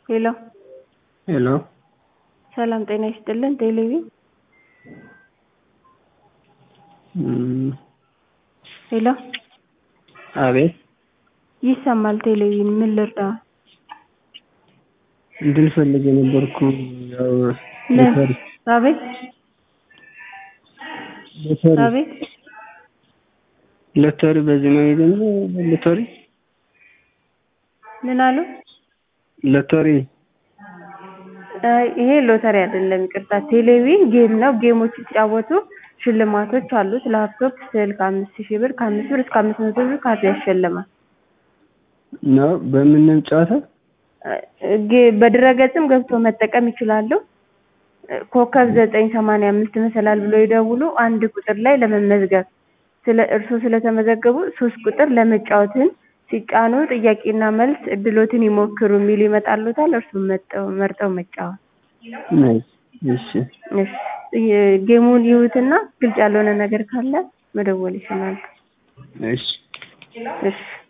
ሄሎ ሄሎ ሰላም ጤና ይስጥልን ቴሌቪ እም፣ ሄሎ አቤት ይሰማል ቴሌቪዥን ምን ልርዳው እንትን ፈልጌ ነበርኩ ያው ምን ሎተሪ አቤት ሎተሪ አቤት ሎተሪ በዚህ ነው የሚገኘው ሎተሪ ምን አሉ ሎተሪ አይ ይሄ ሎተሪ አይደለም ይቅርታ ቴሌቪዥን ጌም ነው ጌሞች ሲጫወቱ ሽልማቶች አሉት ላፕቶፕ ስልክ አምስት ሺህ ብር ከአምስት ብር እስከ አምስት መቶ ብር ካርድ ያሸልማል ነው በምን ነው የሚጫወተው ጌ- በድረገጽም ገብተው መጠቀም ይችላሉ ኮከብ ዘጠኝ ሰማንያ አምስት መሰላል ብለው ይደውሉ አንድ ቁጥር ላይ ለመመዝገብ ስለ እርስዎ ስለተመዘገቡ ሶስት ቁጥር ለመጫወትን ሲጫኑ ጥያቄና መልስ እድሎትን ይሞክሩ የሚል ይመጣልዎታል እርሱን መርጠው መርጠው መጫወት ናይስ እሺ እሺ የ- ጌሙን ይዩትና ግልጽ ያልሆነ ነገር ካለ መደወል ይችላሉ እሺ እሺ